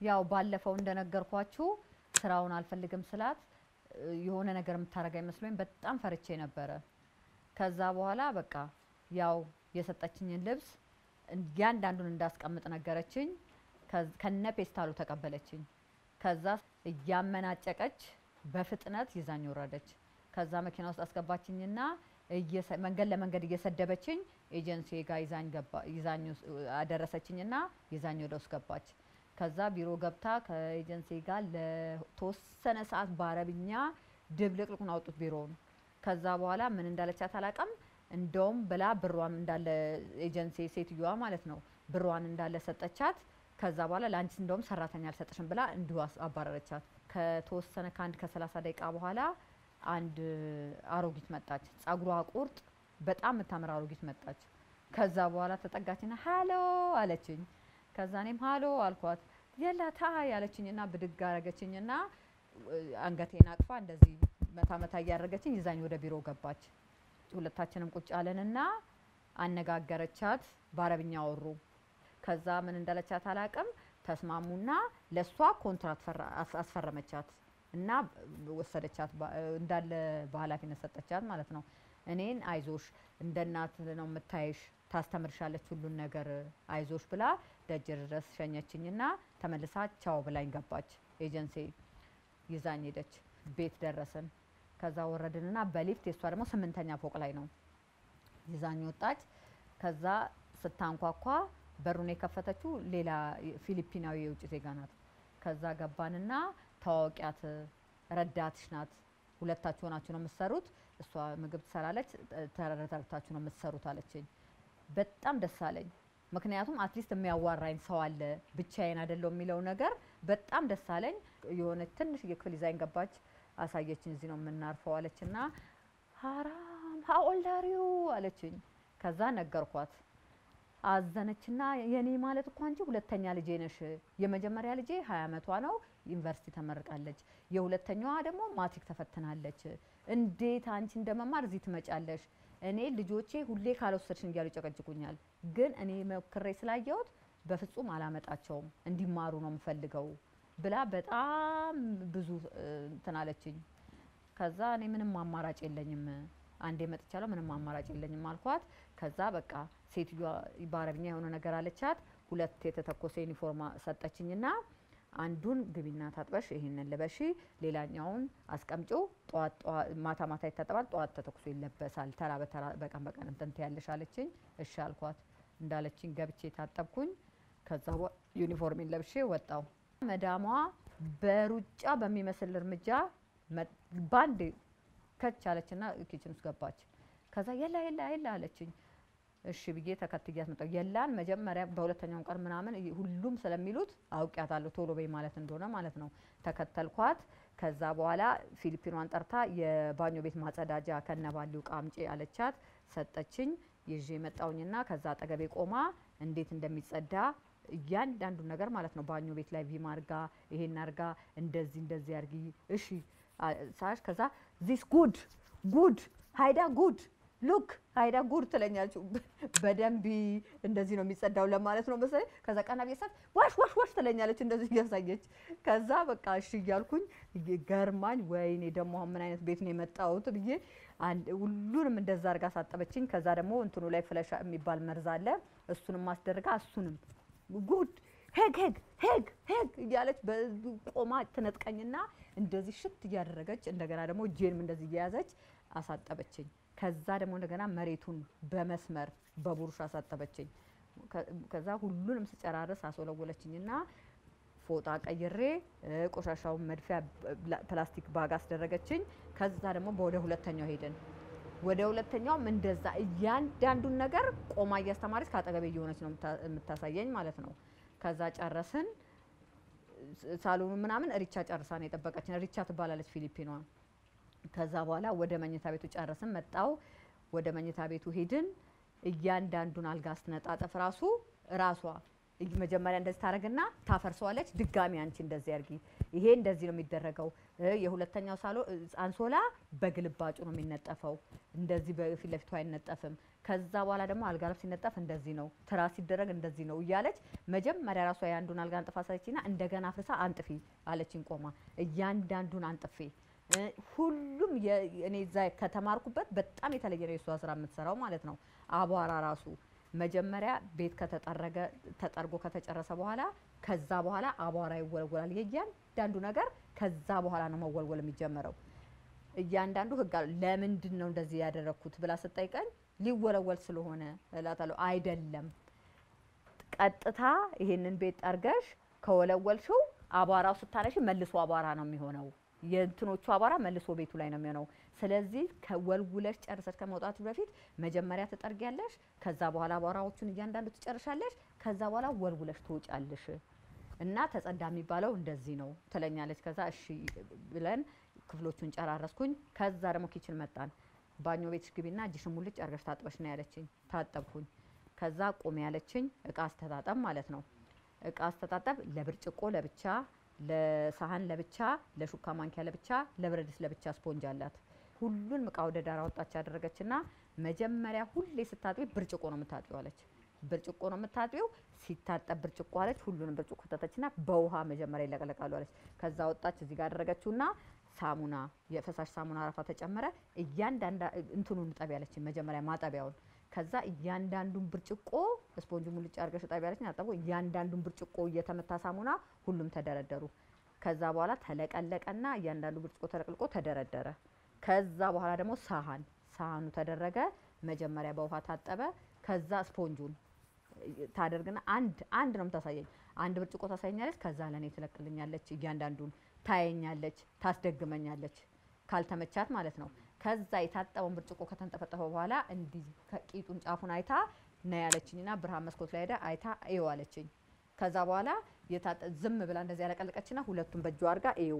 ያው ባለፈው እንደነገርኳችሁ ስራውን አልፈልግም ስላት እ፣ የሆነ ነገር የምታረጋ መስሎኝ በጣም ፈርቼ ነበረ። ከዛ በኋላ በቃ ያው የሰጠችኝን ልብስ እያንዳንዱን እንዳስቀምጥ ነገረችኝ። ከዝ- ከነ ፔስታሉ ተቀበለችኝ። ከዛ እያመናጨቀች በፍጥነት ይዛኝ ወረደች። ከዛ መኪና ውስጥ አስገባችኝና እየሰ- መንገድ ለመንገድ እየሰደበችኝ ኤጀንሲ ጋር ይዛኝ ገባ ይዛኝ ውስ- አደረሰችኝና ይዛኝ ወደ ውስጥ ገባች። ከዛ ቢሮ ገብታ ከኤጀንሲ ጋር ለተወሰነ ሰዓት በአረብኛ ድብልቅልቁን አውጡት ቢሮውን። ከዛ በኋላ ምን እንዳለቻት አላውቅም። እንደውም ብላ ብሯን እንዳለ ኤጀንሲ ሴትዮዋ ማለት ነው ብሯን እንዳለ ሰጠቻት። ከዛ በኋላ ለአንቺ እንደውም ሰራተኛ አልሰጥሽም ብላ እንዲሁ አስ- አባረረቻት። ከተወሰነ ከአንድ ከሰላሳ ደቂቃ በኋላ አንድ አሮጊት መጣች። ጸጉሯ ቁርጥ በጣም የምታምር አሮጊት መጣች። ከዛ በኋላ ተጠጋችና ሀሎ አለችኝ። ከዛ እኔም ሀሎ አልኳት። የላ ታይ አለችኝና ብድግ አረገችኝና እ፣ አንገቴን አቅፋ እንደዚህ መታ መታ እያደረገችኝ ይዛኝ ወደ ቢሮ ገባች። ሁለታችንም ቁጭ አለንና አነጋገረቻት። በአረብኛ አወሩ። ከዛ ምን እንዳለቻት አላቅም። ተስማሙና ለእሷ ኮንትራት ፈራ- አስ- አስፈረመቻት እና ወሰደቻት። ባ- እንዳለ በኃላፊነት ሰጠቻት ማለት ነው። እኔን አይዞሽ እንደ እናት ነው የምታይሽ፣ ታስተምርሻለች ሁሉን ነገር አይዞሽ ብላ ደጅ ድረስ ሸኘችኝና ተመልሳ ቻው ብላኝ ገባች። ኤጀንሲ ይዛኝ ሄደች። ቤት ደረስን። ከዛ ወረድንና በሊፍት የእሷ ደግሞ ስምንተኛ ፎቅ ላይ ነው ይዛኝ ወጣች። ከዛ ስታንኳኳ በሩን የከፈተችው ሌላ ፊሊፒናዊ የውጭ ዜጋ ናት። ከዛ ገባንና ታዋቂያት ረዳትሽ ናት፣ ሁለታችሁ ሆናችሁ ነው የምትሰሩት፣ እሷ ምግብ ትሰራለች፣ ተረዳርታችሁ ነው የምትሰሩት አለችኝ። በጣም ደስ አለኝ። ምክንያቱም አትሊስት የሚያዋራኝ ሰው አለ ብቻዬን አይደለው የሚለው ነገር በጣም ደስ አለኝ። የሆነች ትንሽ የክፍል ይዛኝ ገባች፣ አሳየችኝ። እዚህ ነው የምናርፈው አለችና ሀራም ሀኦልዳሪው አለችኝ። ከዛ ነገርኳት። አዘነችና የኔ ማለት እኮ አንቺ ሁለተኛ ልጄ ነሽ። የመጀመሪያ ልጄ ሀያ አመቷ ነው ዩኒቨርሲቲ ተመርቃለች። የሁለተኛዋ ደግሞ ማትሪክ ተፈትናለች። እንዴት አንቺ እንደመማር እዚህ ትመጫለሽ? እኔ ልጆቼ ሁሌ ካልወሰድሽን እያሉ ይጨቀጭቁኛል። ግን እኔ ሞክሬ ስላየሁት በፍጹም አላመጣቸውም እንዲማሩ ነው የምፈልገው ብላ በጣም ብዙ እ፣ እንትን አለችኝ። ከዛ እኔ ምንም አማራጭ የለኝም አንዴ መጥቻለሁ፣ ምንም አማራጭ የለኝም አልኳት። ከዛ በቃ ሴትዮዋ በአረብኛ የሆነ ነገር አለቻት። ሁለት የተተኮሰ ዩኒፎርም ሰጠችኝና አንዱን ግቢና ታጥበሽ ይሄንን ልበሺ፣ ሌላኛውን አስቀምጪው፣ ጠዋት ጠዋት ማታ ማታ ይታጠባል፣ ጠዋት ተተኩሶ ይለበሳል፣ ተራ በተራ በቀን በቀን እንትን ትያለሽ አለችኝ። እሺ አልኳት። እንዳለችኝ ገብቼ ታጠብኩኝ። ከዛ በ- ዩኒፎርሜን ለብሼ ወጣው። መዳሟ በሩጫ በሚመስል እርምጃ መ- ባንድ ከች አለችና ኪችን ውስጥ ገባች። ከዛ የላ የላ የላ አለችኝ። እሺ ብዬ ተከትያት መጣሁ። የላን መጀመሪያ በሁለተኛው ቀን ምናምን ይ- ሁሉም ስለሚሉት አውቂያታለሁ ቶሎ በይ ማለት እንደሆነ ማለት ነው። ተከተልኳት። ከዛ በኋላ ፊሊፒኗን ጠርታ የባኞ ቤት ማጸዳጃ ከነባሊው ዕቃ አምጪ አለቻት። ሰጠችኝ። ይዤ መጣውኝና ከዛ አጠገቤ ቆማ እንዴት እንደሚጸዳ እያንዳንዱ ነገር ማለት ነው። ባኞ ቤት ላይ ቪም አርጋ ይሄን አርጋ እንደዚህ እንደዚህ አርጊ እሺ አ- ሳሽ ከዛ ዚስ ጉድ ጉድ ሀይዳ ጉድ ሉክ ሀይዳ ጉድ ትለኛለች። በደንብ እንደዚህ ነው የሚጸዳው ለማለት ነው መሰለኝ። ከዛ ቀና ቤሳት ዋሽ ዋሽ ዋሽ ትለኛለች እንደዚህ እያሳየች። ከዛ በቃ እሺ እያልኩኝ ገርማኝ፣ ወይኔ ደግሞ አሁን ምን አይነት ቤት ነው የመጣሁት ብዬ አንድ ሁሉንም እንደዛ አርጋ ሳጠበችኝ። ከዛ ደግሞ እንትኑ ላይ ፍለሻ የሚባል መርዝ አለ እሱንም ማስደርጋ እሱንም ጉድ ሄግ ሄግ ሄግ ሄግ እያለች በዚህ ቆማ ትነጥቀኝና እንደዚህ ሽት እያደረገች እንደገና ደግሞ እጄንም እንደዚህ እየያዘች አሳጠበችኝ። ከዛ ደግሞ እንደገና መሬቱን በመስመር በቡሩሽ አሳጠበችኝ። ከ- ከዛ ሁሉንም ስጨራርስ አስወለወለችኝና ፎጣ ቀይሬ እ፣ ቆሻሻውን መድፊያ ብ- ፕላስቲክ ባግ አስደረገችኝ። ከዛ ደግሞ ወደ ሁለተኛው ሄድን። ወደ ሁለተኛውም እንደዛ እያንዳንዱን ነገር ቆማ እያስተማረች ከአጠገቤ እየሆነች ነው የምታ- የምታሳየኝ ማለት ነው። ከዛ ጨረስን። ስ- ሳሎኑ ምናምን ሪቻ ጨርሳ ነው የጠበቀችን። ሪቻ ትባላለች ፊሊፒኗ። ከዛ በኋላ ወደ መኝታ ቤቱ ጨረስን። መጣው ወደ መኝታ ቤቱ ሄድን። እያንዳንዱን አልጋ ስትነጣጠፍ ራሱ ራሷ እይ- መጀመሪያ እንደዚህ ታደርግና ታፈርሰዋለች። ድጋሚ አንቺ እንደዚህ አድርጊ፣ ይሄ እንደዚህ ነው የሚደረገው። እ፣ የሁለተኛው ሳሎ እ፣ አንሶላ በግልባጩ ነው የሚነጠፈው፣ እንደዚህ በፊት ለፊቱ አይነጠፍም። ከዛ በኋላ ደግሞ አልጋ ልብስ ሲነጠፍ እንደዚህ ነው፣ ትራስ ሲደረግ እንደዚህ ነው እያለች መጀመሪያ ራሷ የአንዱን አልጋ አንጥፋ ሳለችና እንደገና አፍርሳ አንጥፊ አለችኝ። ቆማ እያንዳንዱን አንጥፌ እ፣ ሁሉም የ- እኔ እዛ ከተማርኩበት በጣም የተለየ ነው የእሷ ስራ የምትሰራው ማለት ነው። አቧራ ራሱ መጀመሪያ ቤት ከተጠረገ ተጠርጎ ከተጨረሰ በኋላ ከዛ በኋላ አቧራ ይወለወላል። የእያንዳንዱ ነገር ከዛ በኋላ ነው መወልወል የሚጀመረው። እያንዳንዱ ህግ አለው። ለምንድን ነው እንደዚህ ያደረግኩት ብላ ስጠይቀኝ ሊወለወል ስለሆነ እላታለሁ። አይደለም ቀጥታ ይሄንን ቤት ጠርገሽ ከወለወልሽው አቧራው ስታነሽ መልሶ አቧራ ነው የሚሆነው። የእንትኖቹ አቧራ መልሶ ቤቱ ላይ ነው የሚሆነው። ስለዚህ ከወልውለሽ ጨርሰሽ ከመውጣቱ በፊት መጀመሪያ ትጠርጊያለሽ። ከዛ በኋላ አቧራዎቹን እያንዳንዱ ትጨርሻለሽ። ከዛ በኋላ ወልውለሽ ትወጫለሽ። እና ተጸዳ የሚባለው እንደዚህ ነው ትለኛለች። ከዛ እሺ ብለን ክፍሎቹን ጨራረስኩኝ። ከዛ ደግሞ ኪችን መጣን። ባኞ ቤትሽ ግቢና እጅሽን ሙልጭ አርገሽ ታጥበሽ ነው ያለችኝ። ታጠብኩኝ። ከዛ ቁሚ ያለችኝ እቃ አስተጣጠብ ማለት ነው። እቃ አስተጣጠብ ለብርጭቆ ለብቻ፣ ለሳህን ለብቻ፣ ለሹካ ማንኪያ ለብቻ፣ ለብረት ድስት ለብቻ ስፖንጅ አላት። ሁሉንም እቃ ወደ ዳር አወጣች ያደረገችና መጀመሪያ ሁሌ ስታጥቢ ብርጭቆ ነው የምታጥቢው አለች። ብርጭቆ ነው የምታጥቢው። ሲታጠብ ብርጭቆ አለች። ሁሉንም ብርጭቆ ከተተችና በውሃ መጀመሪያ ይለቀለቃሉ አለች። ከዛ ወጣች እዚህ ጋር አደረገችውና ሳሙና የፈሳሽ ሳሙና አረፋ ተጨመረ። እያንዳንዳ እንትኑን ጠቢ ያለችን መጀመሪያ ማጠቢያውን ከዛ እያንዳንዱን ብርጭቆ ስፖንጅ ሙልጭ አድርገሽ ጠቢ ያለችን አጠቡ። እያንዳንዱን ብርጭቆ እየተመታ ሳሙና ሁሉም ተደረደሩ። ከዛ በኋላ ተለቀለቀና እያንዳንዱ ብርጭቆ ተለቅልቆ ተደረደረ። ከዛ በኋላ ደግሞ ሳህን ሳህኑ ተደረገ። መጀመሪያ በውሃ ታጠበ። ከዛ ስፖንጁን ታደርግና አንድ አንድ ነው የምታሳየኝ። አንድ ብርጭቆ ታሳየኛለች። ከዛ ለእኔ ትለቅልኛለች። እያንዳንዱን ታየኛለች፣ ታስደግመኛለች ካልተመቻት ማለት ነው። ከዛ የታጠበውን ብርጭቆ ከተንጠፈጠፈ በኋላ እንዲህ ከቂጡን ጫፉን አይታ ና ያለችኝና ብርሃን መስኮት ላይ ሄዳ አይታ እዩ አለችኝ። ከዛ በኋላ የታጠ ዝም ብላ እንደዚህ ያለቀለቀችና ሁለቱን በእጇ አድርጋ እዩ።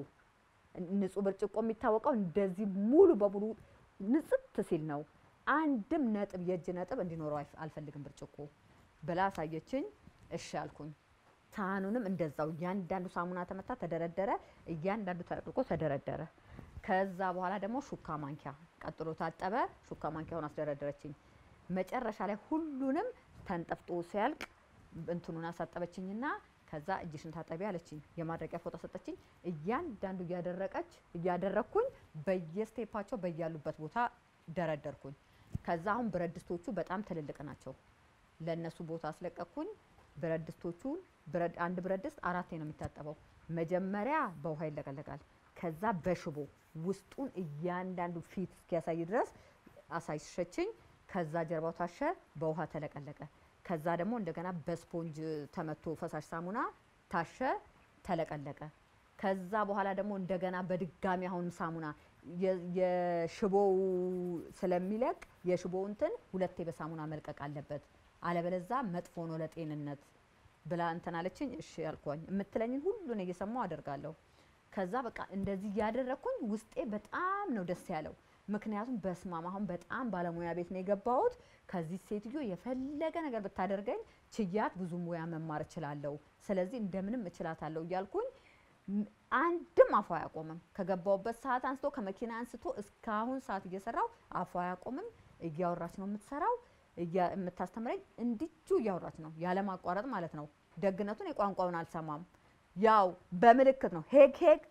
ንጹህ ብርጭቆ የሚታወቀው እንደዚህ ሙሉ በሙሉ ንጽት ሲል ነው። አንድም ነጥብ የእጅ ነጥብ እንዲኖረው አይፍ- አልፈልግም ብርጭቆ ብላ አሳየችኝ። እሺ አልኩኝ። ሳህኑንም እንደዛው እያንዳንዱ ሳሙና ተመታ፣ ተደረደረ። እያንዳንዱ ተለቅልቆ ተደረደረ። ከዛ በኋላ ደግሞ ሹካ ማንኪያ ቀጥሎ ታጠበ። ሹካ ማንኪያውን አስደረደረችኝ። መጨረሻ ላይ ሁሉንም ተንጠፍጦ ሲያልቅ እንትኑን አሳጠበችኝና ከዛ እጅሽን ታጠቢ አለችኝ። የማድረቂያ ፎጣ ሰጠችኝ። እያንዳንዱ እያደረቀች እያደረግኩኝ በየስቴፓቸው በያሉበት ቦታ ደረደርኩኝ። ከዛ አሁን ብረት ድስቶቹ በጣም ትልልቅ ናቸው። ለእነሱ ቦታ አስለቀቅኩኝ። ብረት ድስቶቹን ብረት- አንድ ብረት ድስት አራቴ ነው የሚታጠበው። መጀመሪያ በውሃ ይለቀለቃል። ከዛ በሽቦ ውስጡን እያንዳንዱ ፊት እስኪያሳይ ድረስ አሳይሸችኝ። ከዛ ጀርባው ታሸ፣ በውሃ ተለቀለቀ። ከዛ ደግሞ እንደገና በስፖንጅ ተመቶ ፈሳሽ ሳሙና ታሸ፣ ተለቀለቀ። ከዛ በኋላ ደግሞ እንደገና በድጋሚ አሁን ሳሙና የ- የሽቦው ስለሚለቅ የሽቦው እንትን ሁለቴ በሳሙና መልቀቅ አለበት፣ አለበለዛ መጥፎ ነው ለጤንነት ብላ እንትን አለችኝ። እሺ ያልኳኝ የምትለኝን ሁሉን እየሰማው አደርጋለሁ። ከዛ በቃ እንደዚህ እያደረግኩኝ ውስጤ በጣም ነው ደስ ያለው። ምክንያቱም በስማም አሁን በጣም ባለሙያ ቤት ነው የገባሁት። ከዚህ ሴትዮ የፈለገ ነገር ብታደርገኝ ችያት ብዙ ሙያ መማር እችላለሁ። ስለዚህ እንደምንም እችላታለሁ እያልኩኝ ም- አንድም አፏ አያቆምም። ከገባሁበት ሰዓት አንስቶ ከመኪና አንስቶ እስካሁን ሰዓት እየሰራው አፏ አያቆምም። እያወራች ነው የምትሰራው፣ እያ- የምታስተምረኝ እንዲጁ እያወራች ነው ያለማቋረጥ ማለት ነው። ደግነቱን የቋንቋውን አልሰማም። ያው በምልክት ነው ሄግ ሄግ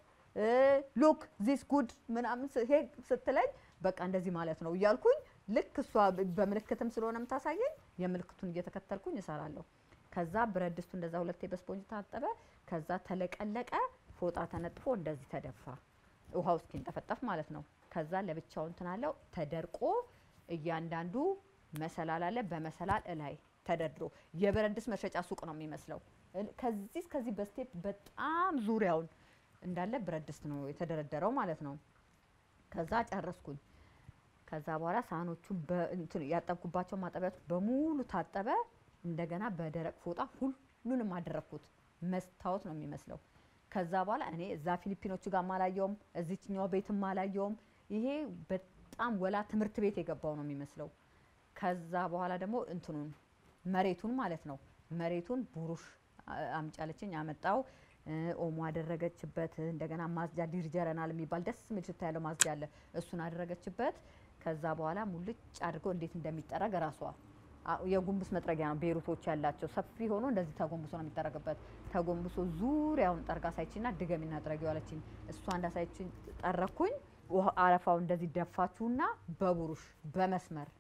ሉክ ዚስ ጉድ ምናምን ስ- ሄግ ስትለኝ በቃ እንደዚህ ማለት ነው እያልኩኝ ልክ እሷ በ- በምልክትም ስለሆነ የምታሳየኝ የምልክቱን እየተከተልኩኝ እሰራለሁ። ከዛ ብረት ድስቱ እንደዛ ሁለቴ በስፖንጅ ታጠበ። ከዛ ተለቀለቀ፣ ፎጣ ተነጥፎ እንደዚህ ተደፋ፣ ውሃው እስኪንጠፈጠፍ ማለት ነው። ከዛ ለብቻው እንትን አለው ተደርቆ እያንዳንዱ መሰላል አለ። በመሰላል እላይ ተደርድሮ የብረት ድስት መሸጫ ሱቅ ነው የሚመስለው። እል- ከዚህ እስከዚህ በስቴፕ በጣም ዙሪያውን እንዳለ ብረት ድስት ነው የተደረደረው ማለት ነው። ከዛ ጨረስኩኝ። ከዛ በኋላ ሳህኖቹን በእንትን ያጠብኩባቸው ማጠቢያዎች በሙሉ ታጠበ። እንደገና በደረቅ ፎጣ ሁሉንም አደረግኩት። መስታወት ነው የሚመስለው። ከዛ በኋላ እኔ እዛ ፊሊፒኖቹ ጋር አላየውም፣ እዚችኛው ቤትም አላየውም። ይሄ በጣም ወላ ትምህርት ቤት የገባው ነው የሚመስለው። ከዛ በኋላ ደግሞ እንትኑን መሬቱን ማለት ነው መሬቱን ቡሩሽ አ- አምጪ አለችኝ። አመጣው። እ፣ ኦሞ አደረገችበት። እንደገና ማጽጃ ዲርጀረናል የሚባል ደስ የሚል ሽታ ያለው ማጽጃ አለ። እሱን አደረገችበት። ከዛ በኋላ ሙልጭ አድርገው እንዴት እንደሚጠረግ ራሷ አ- የጉንብስ መጥረጊያ ነው ቤሩቶች ያላቸው ሰፊ ሆኖ እንደዚህ ተጎንብሶ ነው የሚጠረግበት። ተጎንብሶ ዙሪያውን ጠርጋ ሳይችና ድገሚና ጥረጊው አለችኝ። እሷ እንዳሳይችኝ ጠረኩኝ። ውሃ አረፋው እንደዚህ ደፋችሁና በቡሩሽ በመስመር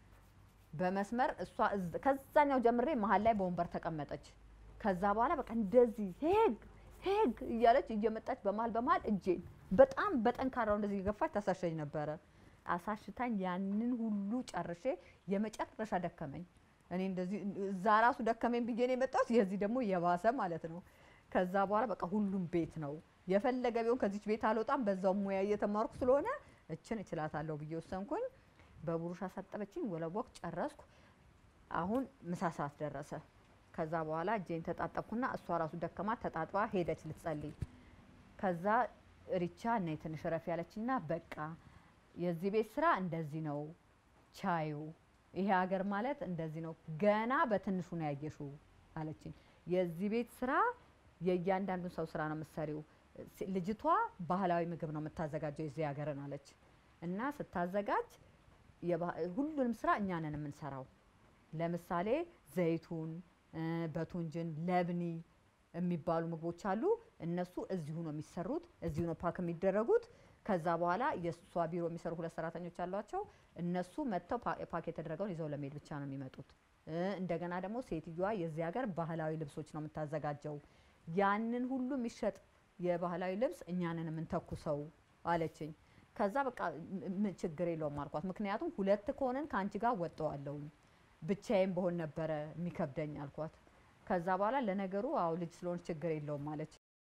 በመስመር እሷ እዝ- ከዛኛው ጀምሬ መሀል ላይ በወንበር ተቀመጠች። ከዛ በኋላ በቃ እንደዚህ ሄግ ሄግ እያለች እየመጣች በመሀል በመሀል እጄን በጣም በጠንካራው እንደዚህ እየገፋች ታሳሸኝ ነበረ። አሳሽታኝ ያንን ሁሉ ጨርሼ የመጨረሻ ደከመኝ። እኔ እንደዚህ እዛ ራሱ ደከመኝ ብዬ ነው የመጣሁት። የዚህ ደግሞ የባሰ ማለት ነው። ከዛ በኋላ በቃ ሁሉም ቤት ነው የፈለገ ቢሆን ከዚች ቤት አልወጣም። በዛው ሙያ እየተማርኩ ስለሆነ እችን እችላታለሁ ብዬ ወሰንኩኝ። በቡሩሽ አሳጠበችኝ፣ ወለወቅ ጨረስኩ። አሁን ምሳ ሰዓት ደረሰ። ከዛ በኋላ እጄን ተጣጠብኩና እሷ ራሱ ደከማት፣ ተጣጥባ ሄደች ልትጸልይ። ከዛ ሪቻ ነይ ትንሽ ረፍ ያለችና በቃ የዚህ ቤት ስራ እንደዚህ ነው ቻዩ፣ ይሄ ሀገር ማለት እንደዚህ ነው፣ ገና በትንሹ ነው ያየሽው አለችኝ። የዚህ ቤት ስራ የእያንዳንዱን ሰው ስራ ነው የምትሰሪው። ሲ- ልጅቷ ባህላዊ ምግብ ነው የምታዘጋጀው የዚህ ሀገርን አለች እና ስታዘጋጅ የባ- ሁሉንም ስራ እኛ ነን የምንሰራው። ለምሳሌ ዘይቱን እ፣ በቱንጅን ለብኒ የሚባሉ ምግቦች አሉ። እነሱ እዚሁ ነው የሚሰሩት፣ እዚሁ ነው ፓክ የሚደረጉት። ከዛ በኋላ የእሷ ቢሮ የሚሰሩ ሁለት ሰራተኞች አሏቸው። እነሱ መጥተው ፓ- ፓክ የተደረገውን ይዘው ለመሄድ ብቻ ነው የሚመጡት። እ፣ እንደገና ደግሞ ሴትዮዋ የዚህ ሀገር ባህላዊ ልብሶች ነው የምታዘጋጀው። ያንን ሁሉ የሚሸጥ የባህላዊ ልብስ እኛንን የምንተኩሰው አለችኝ። ከዛ በቃ ም- ም- ችግር የለውም አልኳት። ምክንያቱም ሁለት ከሆነን ከአንቺ ጋር ወጠዋለሁኝ ብቻዬን በሆን ነበረ የሚከብደኝ አልኳት። ከዛ በኋላ ለነገሩ አዎ ልጅ ስለሆነች ችግር የለውም አለች።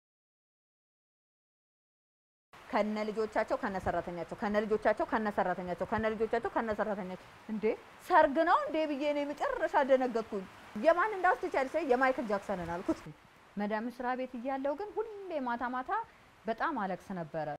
ከነ ልጆቻቸው ከነ ሰራተኛቸው ከነ ልጆቻቸው ከነ ሰራተኛቸው ከነ ልጆቻቸው ከነ ሰራተኛቸው እንዴ ሰርግ ነው እንዴ ብዬ እኔ መጨረሻ ደነገጥኩኝ። የማን እንዳውስ ትቻለሽ? የማይክል ጃክሰንን አልኩት። መዳም ስራ ቤት እያለው ግን ሁሌ ማታ ማታ በጣም አለቅስ ነበረ።